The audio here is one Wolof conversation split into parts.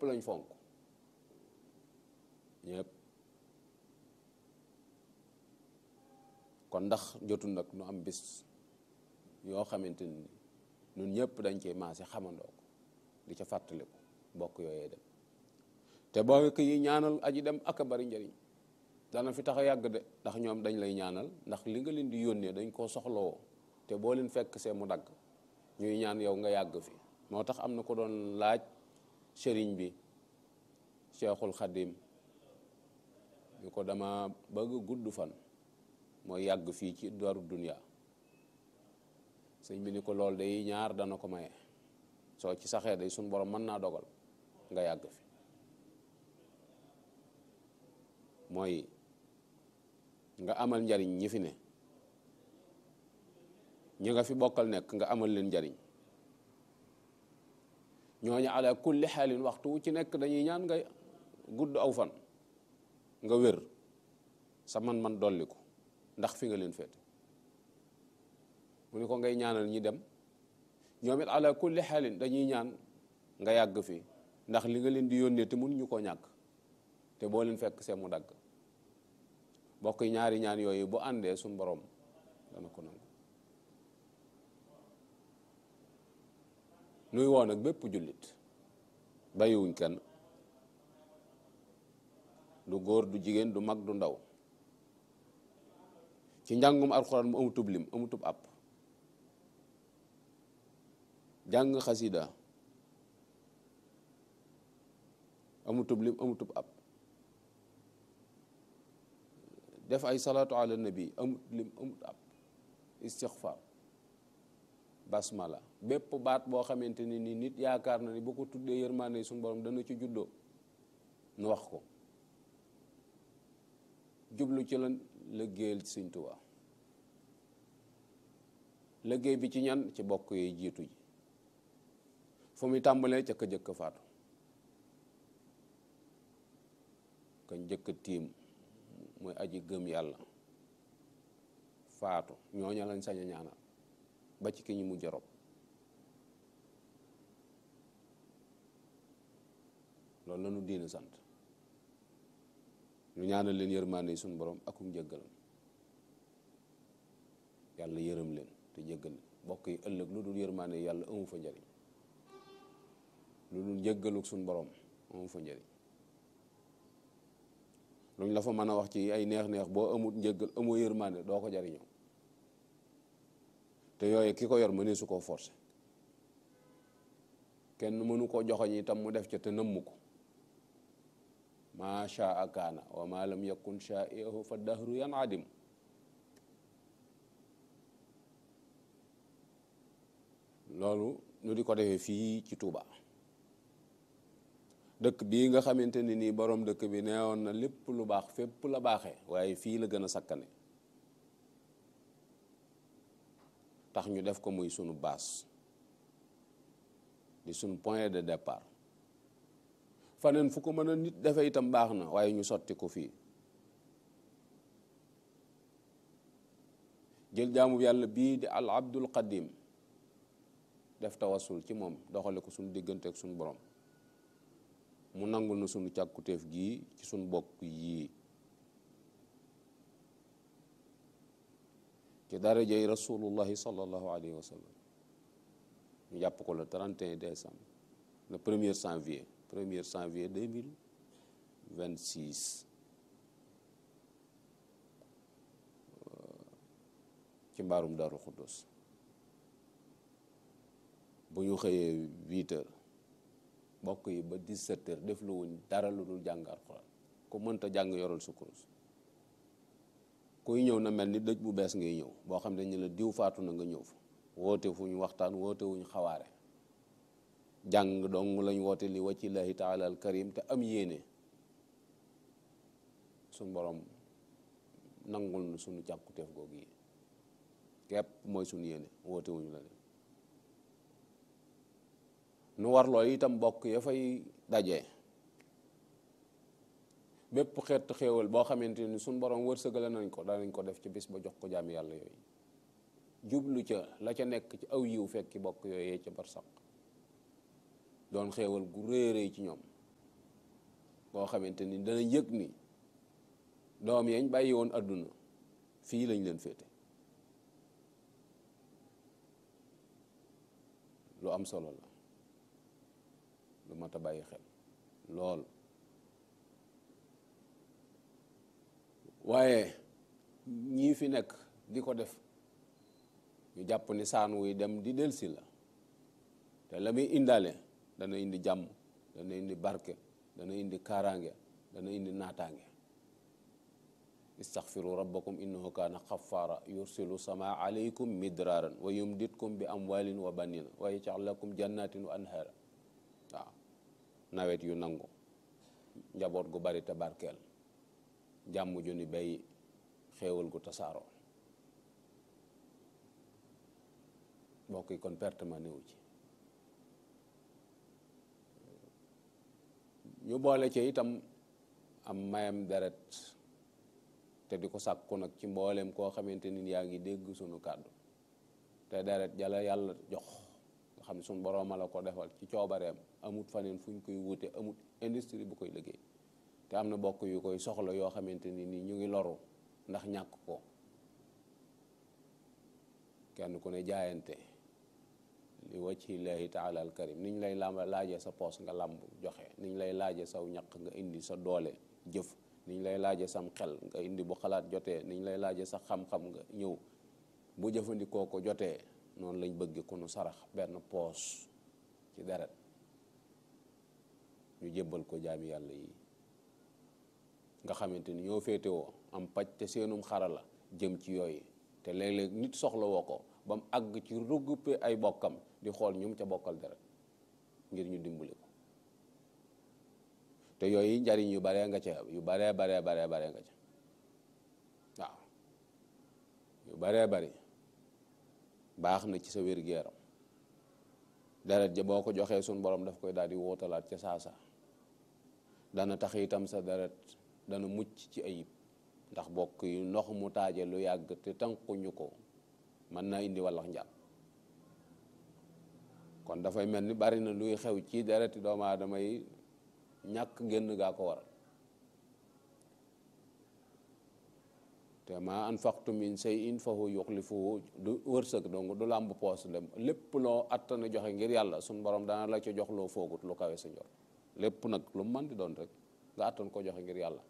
lañ fonk ñëpp kon ndax jotul nag nu am bis yoo xamante ni ñun ñëpp dañ cee maase xamandoo ko di ca fàttaliku mbokk yooyee dem te boo ko yi ñaanal aji dem ak a bari njariñ dana fi tax a yàgg de ndax ñoom dañ lay ñaanal ndax li nga leen di yónnee dañ koo soxlawoo te boo leen fekk see mu dagg ñuy ñaan yow nga yàgg fi moo tax am na ko doon laaj sëriñ bi cheikhul xadim ñu ko dama bëgg gudd fan mooy yàgg fii ci daru dunya sëñ bi ni ko lool day ñaar dana ko maye soo ci saxee day suñ borom mën naa dogal nga yàgg fi mooy nga amal njariñ ñi fi ne ñi nga fi bokkal nekk nga amal leen njariñ ñooñu ala kulli xaalin waxtu wu ci nekk dañuy ñaan nga gudd aw fan nga wér sa man-man dolliku ndax fi nga leen féete mu ni ko ngay ñaanal ñi dem ñoom it ala kulli xaalin dañuy ñaan nga yàgg fi ndax li nga leen di yónnee te mënuñu koo ñàkk te boo leen fekk see mu dagg bokk ñaari ñaan yooyu bu àndee suñ borom dana ko nangu nuy woon ak bépp jullit bàyyiwuñ kenn du góor du jigéen du mag du ndaw ci njàngum alxuraan mu amutub lim amutub àpp jàng xasida amutub lim amutub àpp def ay salaatu ala nabi amut lim amut àpp istixfaar basmala bépp baat boo xamante ni ni nit yaakaar na ni boo ko tuddee yërmaande suñu borom dana ci juddoo nu wax ko jublu ci lan liggéeyal Sëñ Tuubaa liggéey bi ci ñan ci bokk yooyu jiitu ji fu muy tàmbalee ca ka jëkk faatu ka njëkk tiim mooy aji gëm yàlla faatu ñooña lañ sañ a ñaanal ba ci ki ñu mujj rob loolu la ñu diina sant ñu ñaanal leen yërmaande yi suñu borom akum jéggalam yàlla yërëm leen te jéggal leen bokk yi ëllëg lu dul yërmaande yàlla amu fa njariñ lu dul jéggaluk suñu borom amu fa njariñ luñ la fa mën a wax ci ay neex-neex boo amut njéggal amoo yërmaande doo ko jariñoo te yooyu ki ko yor mënee su koo forcé kenn mënu koo joxoñ itam mu def ca te nëmm ko maa shaa kaana wa maa lam yakun shaa'ihu fa dahru yan adim loolu nu di ko defee fii ci Touba dëkk bii nga xamante ni nii borom dëkk bi neewoon na lépp lu baax fépp la baaxee waaye fii la gën a sakkane tax ñu def ko muy sunu base di sunu point de départ faneen fu ko mën a nit defee itam baax na waaye ñu sotti ko fii jël jaamu yàlla bii di al abdul qadim def tawasul ci moom doxale ko suñu diggante ak suñu borom mu nangul na suñu càkkutéef gii ci suñu bokk yii ci darajay rasulullahi sallallahu alayhi wa sallam ñu jàpp ko le 31 décembre le premier janvier premier janvier 2026 ci mbaarum Daaru Xuddus bu ñu xëyee huit heures bokk yi ba dix-sept heures def lu wuñ dara lu dul jàng alxuraan ku mënta jàng yoral sa kurus kuy ñëw na mel ni dëj bu bees ngay ñëw boo xam ne ñu la diw faatu na nga ñëw fa woote fu ñu waxtaan woote wuñ xawaare jàng dong lañ woote li waccillahi taala al karim te am yéene suñ borom nangul na suñu càkkuteef googu yi képp mooy suñu yéene woote wuñu la leen nu war loolu itam bokk ya fay daje bépp xeetu xéewal boo xamante ni suñ borom wërsëgale nañ ko danañ ko def ci bis ba jox ko jaami yàlla yooyu jublu ca la ca nekk ci aw yiw fekki bokk yooyee ca barsaq doon xéewal gu réeréy ci ñoom koo xamante ni dana yëg ni doom yañ bàyyi woon àdduna fii lañ leen féete lu am solo la lu mat a bàyyi xel lool waaye ñii fi nekk di ko def ñu jàpp ni saan wuy dem di delsi la te la muy indaale dana indi jàmm dana indi barke dana indi kaaraange dana indi naataange istaxfiru rabbakum innahu kaana xafaara yursilu sama alaykum midraaran wa yumditkum bi amwalin wa banina wa yaj'al lakum jannatin wa anhaara waaw nawet yu nangu njaboot gu bari te barkeel jàmm ju ni bay xéewal gu tasaaroo mbokk yi kon perte ma néew ci ñu boole ci itam am mayam deret te di ko sàkku nag ci mbooleem koo xamante ni yaa ngi dégg sunu kàddu te deret jala yàlla jox nga xam ne sunu borooma la ko defal ci coobareem amut faneen fu ñu koy wute amut industrie bu koy liggéey te am na bokk yu koy soxla yoo xamante ni nii ñu ngi loru ndax ñàkk ko kenn ku ne jaayante li wajhillahi taala al karim niñ lay lamb laajee sa poos nga lamb joxe niñ lay laajee saw ñaq nga indi sa doole jëf niñ lay laaje sam xel nga indi bu xalaat jotee niñ lay laaje sa xam-xam nga ñëw bu jëfandikoo ko jotee noonu lañ bëgg ku nu sarax benn poos ci deret ñu jébbal ko jaami yàlla yi nga xamante ni ñoo féetewoo am paj te seenum xarala jëm ci yooyu te léeg-léeg nit soxla woo ko ba mu àgg ci regroupé ay bokkam di xool ñum ca bokkal deret ngir ñu dimbali ko te yooyu njariñ yu baree nga ca yu baree baree baree baree nga ca waaw yu baree bari baax na ci sa wér-gu-yaram deret ja boo ko joxee suñ borom daf koy daal di wootalaat ca saasa dana tax itam sa deret dana mucc ci ayib ndax bokk yu ndox mu taaje lu yàgg te tànkuñu ko mën naa indi wallax njàpp kon dafay mel ni bari na luy xew ci dereti doomu aadama yi ñàkk génn gaa ko waral te ma anfaqtu min shay'in fa huwa yukhlifuhu du wërsëg donc du làmb poos dem lépp loo attana joxe ngir yàlla suñ borom dana la ca jox loo foogut lu kawe sa njor lépp nag lu mu mën di doon rek nga attan ko joxe ngir yàlla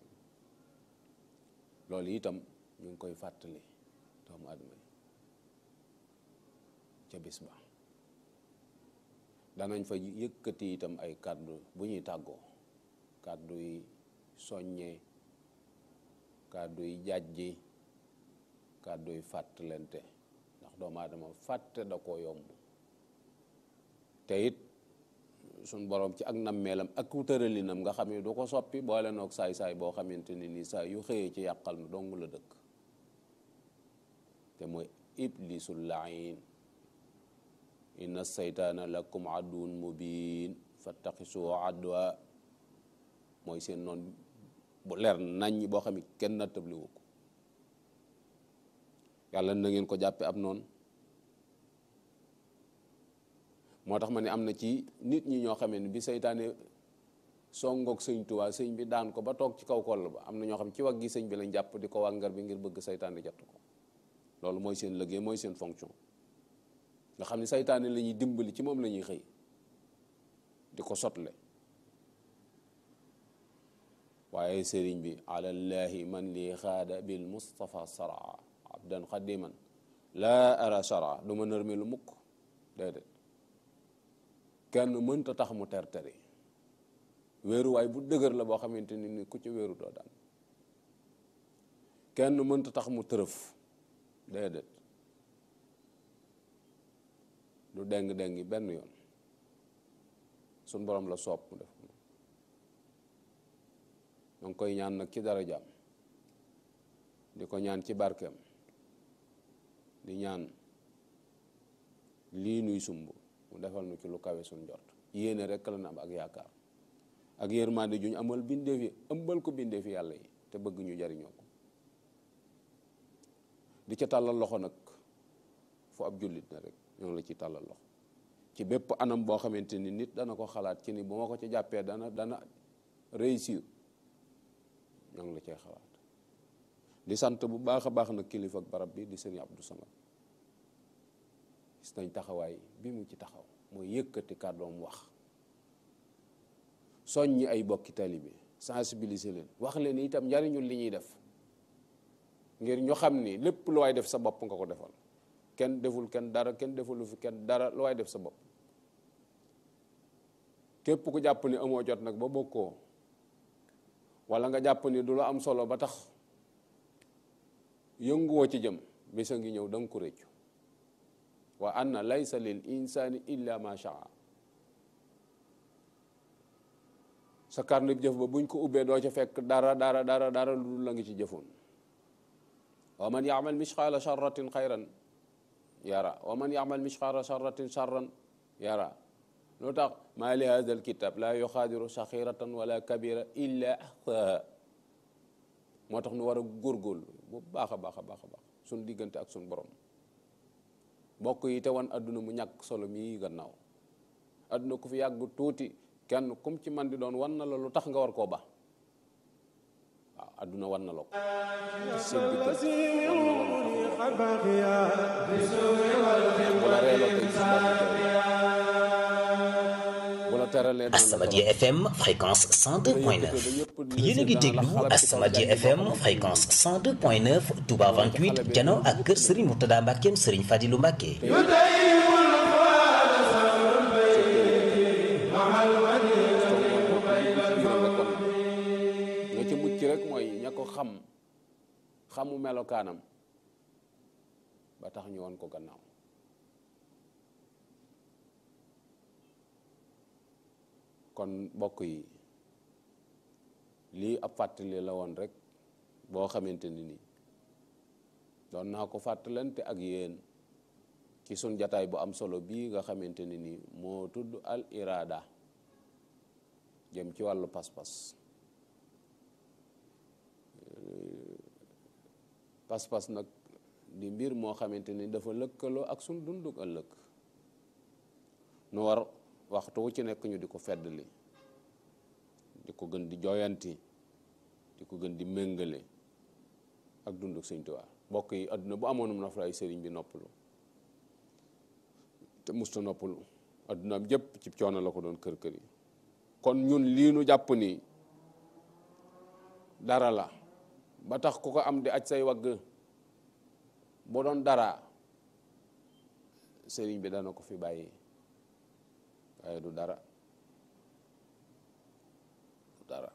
loolu itam ñu ngi koy fàttali doomu adama yi ca bis ba danañ fa yëkkati itam ay kàddu bu ñuy tàggoo kàddu yi soññee kàddu yi jàjji kàddu yi fàttalente ndax doomu aadama fàtte da koo yomb te it suñ borom ci ak nammeelam ak tëralinam nga xam ne du ko soppi boole noog saay-saay boo xamante ne nii saa yu xëyee ci yàqal nu dong la dëkk te mooy iblisul lain inna seytaana lakum aduwwun mubin fattaxisoo adwa mooy seen noon bu leer nañ boo xam ne kenn nattabliwu ko yàlla na ngeen ko jàppe ab noonu moo tax ma ne am na ci nit ñi ñoo xamee ne bi seytaane songoog sëñ Tuubaa sëñ bi daan ko ba toog ci kaw koll ba am na ñoo xam ci waggi sëñ bi lañ jàpp di ko wàngar bi ngir bëgg seytaane jatt ko loolu mooy seen liggéey mooy seen fonction nga xam ne saytaane la ñuy dimbali ci moom la ñuy xëy di ko sotle waaye sëriñ bi alallahi man li xaada bil mustafa saraa abdan xadiman laa ara saraa du ma nërmi lu mukk déedéet kenn mënta tax mu terteri wéeruwaay bu dëgër la boo xamante ni ni ku ci wéeru doo daan kenn mënta tax mu tërëf déedéet du deng-dengi benn yoon suñ borom la soob mu def ma ngi koy ñaan nag ci dara jaam di ko ñaan ci barkeem di ñaan lii nuy sumb mu defal nu ci lu kawe suñ jot yéene rek la na am ak yaakaar ak yërmande juñ amal bindeef yi ëmbal ko bindeef yi yàlla yi te bëgg ñu jariñoo ko di ca tàllal loxo nag fu ab jullit na rek ñoo la ci tàllal loxo ci bépp anam boo xamante ni nit dana ko xalaat ci ni bu ma ko ci jàppee dana dana réussir ñoo ngi la cay xalaat di sant bu baax a baax nag kilifa ak barab bi di sëriñ Abdou Samad gis nañ taxawaay bi mu ci taxaw mooy yëkkati kàddoom wax soññi ay bokki taalibe sensibiliser leen wax leen itam njariñul li ñuy def ngir ñu xam ni lépp lu waay def sa bopp nga ko defal kenn deful kenn dara kenn defulu fi kenn dara lu waay def sa bopp képp ku jàpp ni amoo jot nag ba bokkoo wala nga jàpp ni du la am solo ba tax yënguwoo ci jëm bisa ngi ñëw da nga ko réccu wa anna laysa lil insani illa ma shaa sa carnet jëf ba buñ ko ubbee doo ca fekk dara dara dara dara lu la ngi ci jëfoon wa man yaamal misqaala charratin xayran yara wa man yaamal misqaala charratin charran yara loo tax maa li hada alkitab laa yuxaadiru saxiratan wala kabira illa axsaha moo tax nu war a góorgóorlu bu baax a baax a baax a baax suñ diggante ak suñ borom bokk yi te wan adduna mu ñàkk solo mii gannaaw adduna ku fi yàgg tuuti kenn kum ci man di doon wan na la lu tax nga war koo ba waaw adduna wan na la ko seen diggante wan na la lu tax nga war bu la reeloo tey ci bu la teralee Asamadia FM fréquence 102.9 yéen a ngi déglu Asamadia FM fréquence 102.9 Touba 28 jano ak kër Serigne Mourtada Mbackeem Serigne Fadilou Mbacke nga ci mucc rek mooy ña ko xam xamu melokaanam ba tax ñu woon ko gannaaw kon mbokk yi lii ab fàttali la woon rek boo xamante ni nii doon naa ko fàttalante ak yéen ci sun jataay bu am solo bii nga xamante ni nii moo tudd al irada jëm ci wàllu pas-pas pas-pas nag di mbir moo xamante ni dafa lëkkaloo ak sun dunduk ëllëg nu war waxtu wu ci nekk ñu di ko feddali di ko gën di jooyanti di ko gën di méngale ak dunduk Sëñ Tuubaa mbokk yi àdduna bu amoonum na fa ay sëriñ bi noppalu te musta noppalu addunaam jëpp ci coono la ko doon kër kër yi kon ñun lii nu jàpp ni dara la ba tax ku ko am di aj say wagg bu doon dara sëriñ bi dana ko fi bàyyi waaye du dara du dara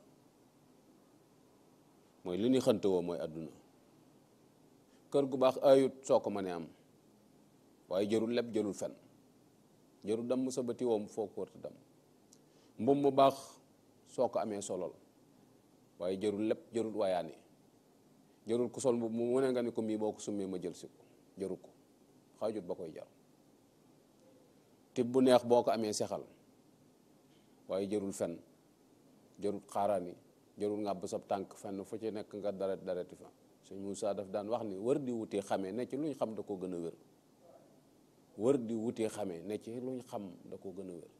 mooy li ñuy xante woo mooy àdduna kër gu baax ayut soo ko mënee am waaye jërul leb jërul fen jërul damm sa bëti woom foo ko warta dam mbum mu baax soo ko amee solol waaye jërul lépp jërul waayaani jërul ku sol mbubb mu mu ne nga ni ko mii boo ko summee ma jël si ko jëru ko xaajut ba koy jar tib bu neex boo ko amee sexal waaye jërul fen jërul xaaraani jërul ngàbb sab tànk fenn fu ci nekk nga daret dareti fa sëñ Moussa daf daan wax ni wër di wutee xamee ne ci luñ xam da ko gën a wér wër di wutee xamee ne ci luñ xam da ko gën a wér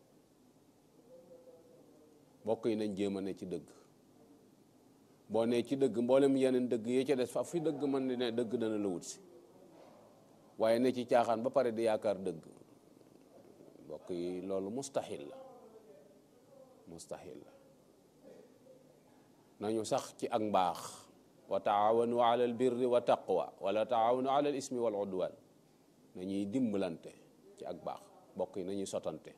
bokk yi nañ jéem a ne ci dëgg boo ne ci dëgg mboolem yeneen dëgg yee ca des fa fi dëgg man di ne dëgg dana la wut si waaye ne ci caaxaan ba pare di yaakaar dëgg bokk yi loolu mustahil la mustahil la nañu sax ci ak mbaax wa taawanu ala al birri wa taqwa wala taawanu ala al ismi wal udwan nañuy dimbalante ci ak baax bokk yi nañuy sotante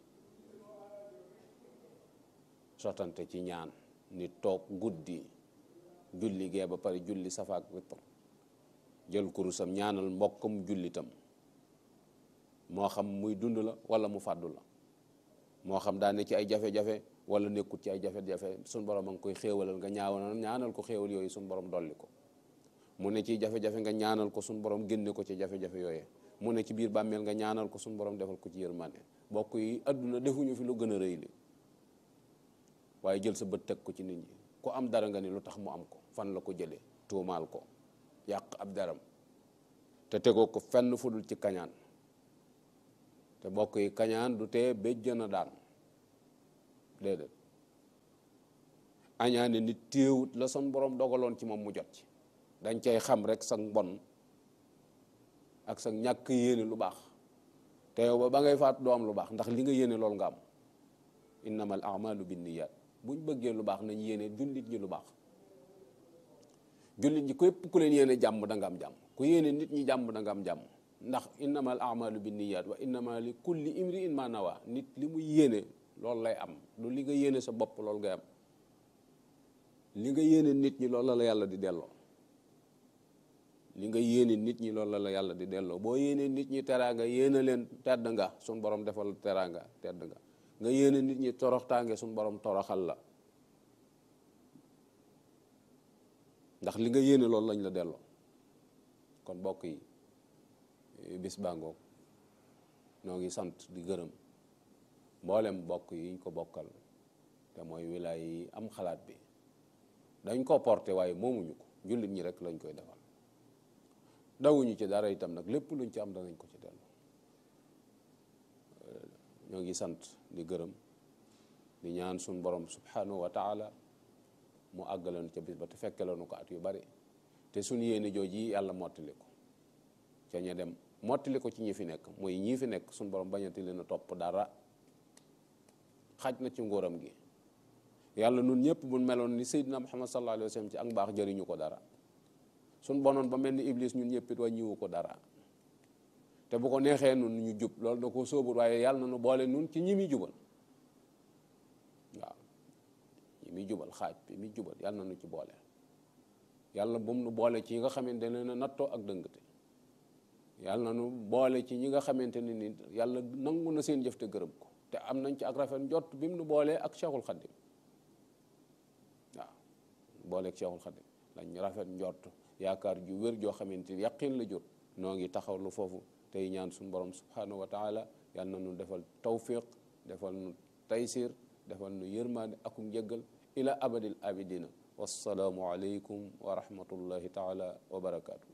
sotante ci ñaan nit toog guddi julli gee ba pare julli safaak witr jël kurusam ñaanal mbokkam jullitam moo xam muy dund la wala mu fàddu la moo xam daa ne ci ay jafe-jafe wala nekkut ci ay jafe-jafe suñ borom a ngi koy xéewalal nga ñaawanal ñaanal ko xéewal yooyu suñ borom dolli ko mu ne ci jafe-jafe nga ñaanal ko suñ borom génne ko ci jafe-jafe yooyu mu ne ci biir bàmmeel nga ñaanal ko suñ borom defal ko ci yërmande bokk yi àdduna defuñu fi lu gën a rëy li waaye jël sa bët teg ko ci nit ñi ku am dara nga ni lu tax mu am ko fan la ko jëlee tuumaal ko yàq ab daram te tegoo ko fenn fu dul ci kañaan te bokk yi kañaan du tee béjjën a daan déedéet añaane nit téewut la son borom dogaloon ci moom mu jot ci dañ cay xam rek sa mbon ak sa ñàkk yéene lu baax te yow ba ba ngay faatu doo am lu baax ndax li nga yéene loolu nga am innamal a'malu binniyat buñ bëggee lu baax nañ yéene jullit ñi lu baax jullit ñi képp ku leen yéene jàmm da nga am jàmm ku yéene nit ñi jàmm da nga am jàmm ndax innamal a'malu binniyat wa innama li kulli imri'in ma nawa nit li muy yéene loolu lay am lu li nga yéene sa bopp loolu ngay am li nga yéene nit ñi loolu la la yàlla di delloo li nga yéene nit ñi loolu la la yàlla di delloo boo yéene nit ñi teraanga yéene leen tedd nga suñ borom defal teraanga tedd nga nga yéene nit ñi toroxtaange suñ borom toroxal la ndax li nga yéene loolu lañ la delloo kon bokk yi bis bàngoog noo ngi sant di gërëm mboolem bokk yi ñu ko bokkal te mooy wilaay yi am xalaat bi dañ ko porté waaye moomuñu ko jullit ñi rek lañ koy defal dawuñu ci dara itam nag lépp luñ ci am danañ ko ci dellu ñoo ngi sant di gërëm di ñaan suñ borom subhanahu wa taala mu àggaloon ca bis ba te fekkeloonu ko at yu bari te suñ yéene jooji yàlla mottali ko ca ña dem mottali ko ci ñi fi nekk mooy ñii fi nekk suñ borom bañati leen a topp dara xaj na ci nguuram gi yàlla nun ñëpp bu meloon ni Seydina Muhammad sallallahu alayhi wa sallam ci ak mbaax jëriñu ko dara suñ bonoon ba mel ni Iblis ñun ñëpp it wàññiwu ko dara te bu ko neexee nun ñu jub loolu da ko sóobul waaye yàlla na nu boole nun ci ñi muy jubal waaw ñi muy jubal xaaj bi muy jubal yàlla na nu ci boole yàlla bu mu nu boole ci ñi nga xamante ne na nattoo ak dëngte yàlla na nu boole ci ñi nga xamante ne ni yàlla nangu na seen jëf te gërëm ko te am nañ ci ak rafet njott bi mu nu boolee ak Cheikhul Khadim waaw booleeg Cheikhul Khadim lañ rafet njott yaakaar ju wér joo xamante ni yaqin la jur noo ngi taxaw lu foofu tey ñaan suñu borom subhanahu wa taala yàlla na nu defal tawfiq defal nu taysir defal nu yërmaande akum njëggal ila abadil abidina wassalaamu aleykum wa rahmatullahi taala wa barakaatu